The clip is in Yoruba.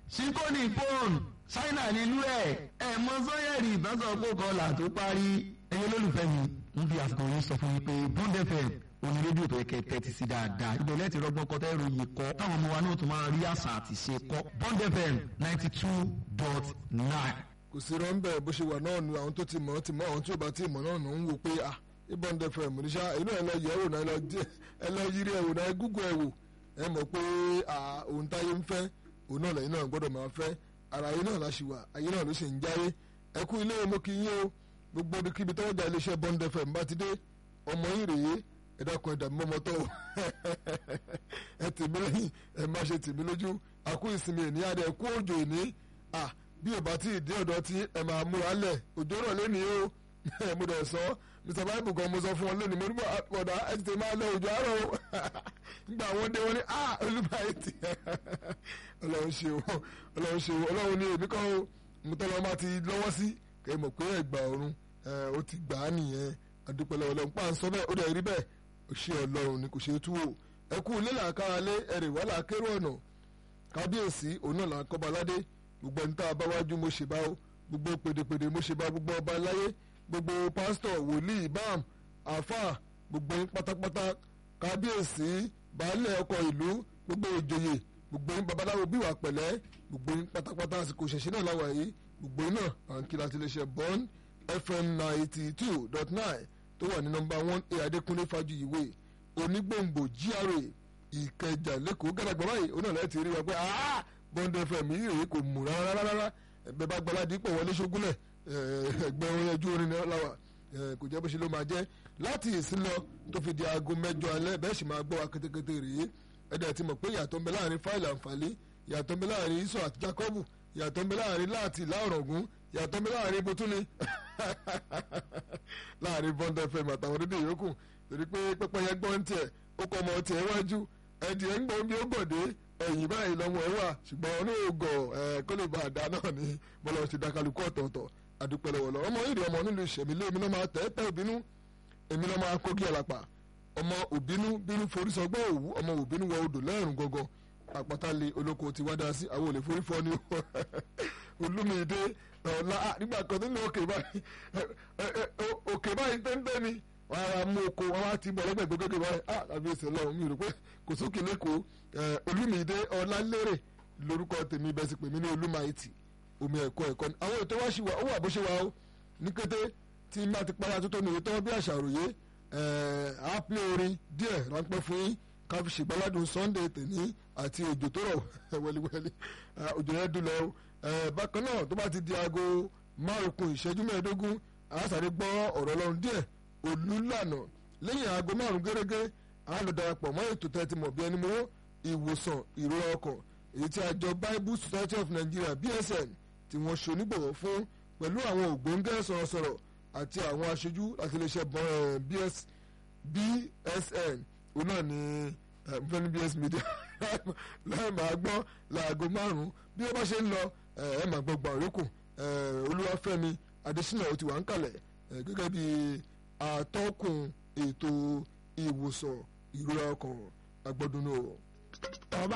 síkóní fóònù ṣáínà nílùú ẹ̀ ẹ̀ mọ sọ́yẹ̀rì ìbáṣọ kó kọlà tó parí ẹ̀yin olólùfẹ́ mi ń fi àsìkò yìí sọ fún yín pé Bond FM òní rédíò tó yẹ kẹ́ tẹ́tí sí dáadáa ibẹ̀ lẹ́tì rọ́gbọ́n kọ́tẹ́ ìròyìn kọ́ táwọn ọmọ wa náà tún máa rí àṣà àti ṣe kọ́ Bond FM ninety two dot nine. kò sí rọ́ńbẹ́ bó ṣe wà náà nu àwọn tó ti mọ̀ ọ́ ti mọ̀ àwọn tí ò bá ti mọ̀ náà nù ń wò pé ah Bond FM níṣà inú ẹ̀ lọ yẹ̀ wò náà ẹ lọ yiri ẹ̀ wò náà gúgú ẹ̀ wò ẹ mọ̀ pé òun táyé ń fẹ́ òun náà lẹ́yìn náà gbọ́dọ̀ máa fẹ́ ara ayé náà láṣì wà ayé náà ló sì ń jáyé ẹ kú ilé mo kí yín o gbogbo ibikíbi tọ́wọ́ jà iléeṣẹ́ Bond FM bá ti dé ọmọ yín rèé ẹ dákun ẹ dàbí mọ́mọ́ tọ́ o ẹ tèmi lẹ́yìn ẹ má ṣe tèmi lójú àkú ìsinmi èní adé ẹ kú òjò ìní à bí ò bá tí ì dé ọ̀dọ̀ tí ẹ máa múra lẹ̀ òjò rọ̀ lẹ́nìí o mo dẹ̀ sọ Mr Bible kan mo sọ fún wọn lónìí mo ní bọ̀dá ẹ ti tèmi máa lọ òjò àárọ̀ o nígbà wọn dé wọn ní à olúmọ̀ayé ti ọlọ́run ṣe o ọlọ́run ṣe o ọlọ́run ní èmi kan o mo tọ́ lọ́ máa ti lọ́wọ́ sí kẹ́ ẹ mọ̀ pé ẹ̀gbà ọ̀run ó ti gbà á nìyẹn adúpẹ́ lọ́wọ́ ọlọ́run pàà ń sọ bẹ́ẹ̀ ó dẹ̀ rí bẹ́ẹ̀ ó ṣe ọlọ́run ni kò ṣe é tú wò ẹ kú ilé làákàrà lé ẹrẹ̀ wà láàkérò ọ̀nà kábíyèsí òun náà làákọ́ba aládé gbogbo ẹni tá a bá wájú mo ṣe bá o gbogbo pèdèpèdè mo ṣe bá gbogbo ọba aláyé gbogbo pásítọ̀ wòlíì imam àfà gbogbo yín pátápátá kábíyèsí baálẹ̀ ọkọ̀ ìlú gbogbo ìjòyè gbogbo yín babaláwo bíwà pẹ̀lẹ́ gbogbo yín pátápátá àsìkò ṣẹ̀ṣẹ̀ náà láwàá yìí gbogbo yín náà à ń kí láti lè ṣe bọ́n fm ninety two dot nine tó wà ní nọ́mbà one a adékúnlé fájuyìwé onígbòǹgbò gra ìkẹjà lẹ́kọ̀ọ́ gàdàgbà báyìí ó náà lẹ́yìn tí rí wa pé ah bond fm yìí rèé kò mú rárá rárá ẹgbẹ́ bá gbọ́lá dípò wọlé ṣógúnlẹ̀ ẹgbẹ́ orin ẹjú orin ni láwà kò jẹ́ bó ṣe ló máa jẹ́ láti ìsín lọ tó fi di aago mẹ́jọ alẹ́ bẹ́ẹ̀ sì máa gbọ́ wa kétékété rèé ẹ̀dẹ̀ ti mọ̀ pé ìyàtọ̀ ń bẹ láàrin fáìlì àǹfààní ìyàtọ̀ ń bẹ láàrin isọ àti jacob ìyàtọ̀ ń bẹ láàrin láti ìlà ọ̀rọ̀gún ìyàtọ̀ ń bẹ láàrin ibùtúni láàrin bond fm àtàwọn dídì yòókù torí pé pẹ́pẹ́yẹ gbọ́n tiẹ̀ ó kọ́ ọmọ tiẹ̀ wájú ẹ̀dì ẹ̀ ń gbọ́n bí ó gbọ̀dé ẹ̀yìn báyìí lọ́mọ ẹ̀ wà ṣùgbọ́n ọ̀nà ògọ̀ ẹ̀ kó lè bá a dá náà ní bọ́lá ti dá kálukú ọ̀tọ̀ọ̀tọ̀ àdúpẹ́ lọ́wọ́ lọ ọmọ ìrì ọmọ nílùú ìṣẹ̀mílé èmi náà máa tẹ́ tẹ́ òbínú èmi náà máa kógi ọ̀làpà ọmọ òbínú bínú forí sọgbọ́n òwú ọmọ òbínú wọ odò lẹ́rùn gangan àpáta lé olóko ti wá dá sí àwọn olè forí fọ́ ni olúmídé ọ̀la nígbà kan nínú òkè báyìí òkè báyìí téńté ni wọ́n á mú oko wọ́n á ti bọ̀ lẹ́gbẹ̀ẹ́ gbogbo báyìí ah àbí ẹsẹ̀ lọ́wọ́ mi rò pé kò sókè lẹ́kọ̀ọ́ olúmídé ọ̀làlérè lórúkọ tèmi bẹ́ẹ̀ sì pè mí ní olúmáìtì omi ẹ̀kọ́ ẹ̀kọ́ ni àwọn ètò wa ṣì wà ó wà bó ṣe wà ó ní kété tí má ti para tó tó mi tọ́ bí àṣàròyé á pín orin díẹ̀ ráńpẹ́ fún yín ká fi ṣègbáládùn Sunday tèní àti òjò tó rọ̀ wẹ́líwẹ́lí òjò yẹn dùn lọ bákan náà tó bá ti di aago márùn-ún ìṣẹ́jú mẹ́ẹ̀ẹ́dógún àásàrè gbọ́ ọ̀rọ̀ Ọlọ́run díẹ̀ olúlànà lẹ́yìn aago márùn-ún gẹ́gẹ́ á lọ darapọ̀ mọ́ ètò tẹ́tí mọ̀ bí ẹni mọ́ ìwòsàn ìrora ọkàn èyí tí àjọ Bible Society of Nigeria BSN tí wọ́n ṣe onígbọ̀wọ́ fún pẹ̀lú àwọn ògbóǹgẹ́ sọ̀rọ̀sọ̀rọ̀ àti àwọn aṣojú láti lè ṣe BSN òun náà ni fẹ́ni BS Media láì máa gbọ́ láago márùn-ún bí ó bá ṣe ń lọ ẹ máa gbọ́ gbà òrókù Olúwafẹ́mi Adésínà ó ti wà ń kalẹ̀ gẹ́gẹ́ bí atọ́kùn ètò ìwòsàn ìrora ọkàn agbọ́dúnú.